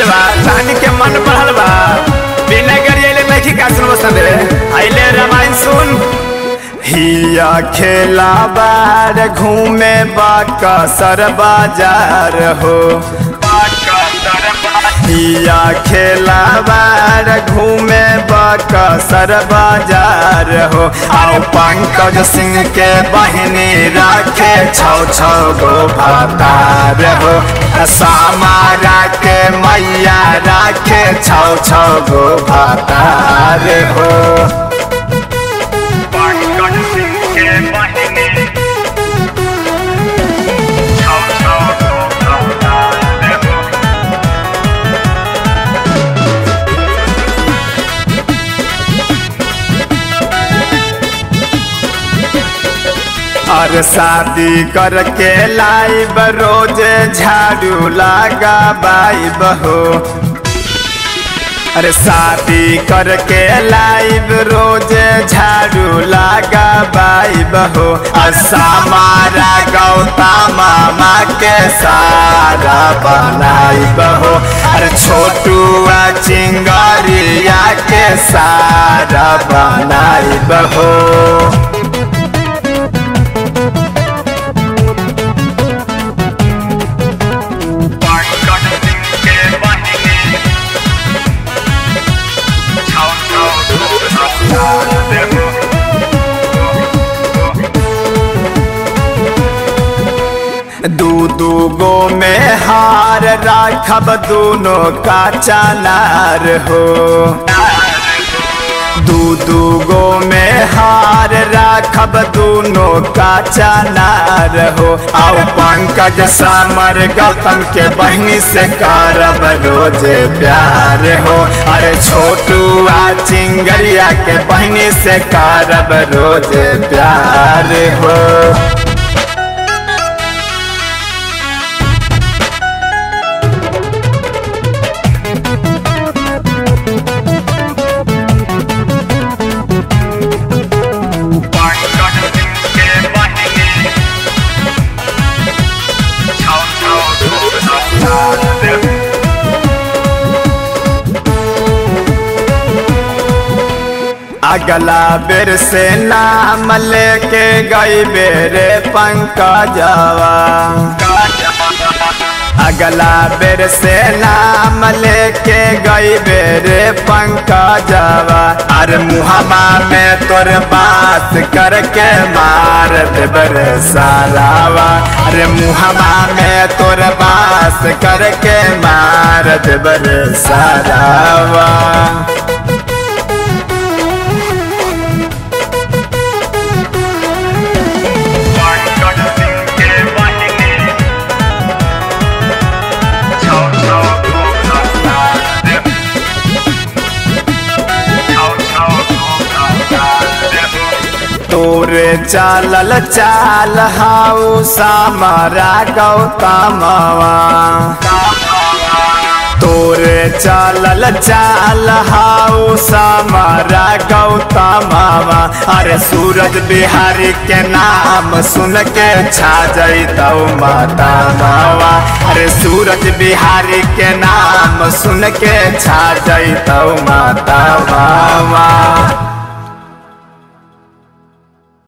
बा रानी के मन बढ़ल बा बिना गरियले नहीं का सुन बसन रे आइले रामायण सुन हिया खेला बार घूमे बाका सर बाजार हो हिया खेला बार घूमे बाका सर बाजार हो आओ पंकज सिंह के बहनी राखे छौ छौ गो भतार हो सामारा के मैया राखे छौ छौ गो भतार हो पंकज सिंह के बहिनी छौ छौ गो भतार हो और शादी करके लाइब रोज झाड़ू लगा बाइब हो अरे शादी करके लाइब रोज झाड़ू लगा बाइब हो मारा गौता मामा के सारा बनाइब हो अरे छोटुआ चिंगरिया के सारा बनाइब हो पंकज सिंह के बहिनी छौ छौ गो भतार हो दू दू गो में हार राखब दोनों का चालार हो दू दू गो में हार राखब दोनों का चालार हो आओ पंकज समर गौतम के बहनी से करब रोज प्यार हो अरे छोटुआ चिंगरिया के बहनी से करब रोज प्यार हो पंकज सिंह के बहिनी छौ छौ गो भतार हो अगला बेर से नाम लेके गई बेरे पंकजवा अगला बेर से नाम लेके गई बेरे पंकजवा अरे मुहमा में तोर बात करके मार देबर सारावा अरे मुहमा में तोर बात करके मार देबर सारावा पंकज सिंह के बहिनी छौ छौ गो भतार हो छौ छौ गो भतार हो तोरे चालल चाल हाउ सामरा गौतमवा तोरे चालल चाल हाउ सामरा गौतमवा अरे सूरज बिहारी के नाम सुन के छा जैतौ माता मावा अरे सूरज बिहारी के नाम सुन के छा जैतौ माता मावा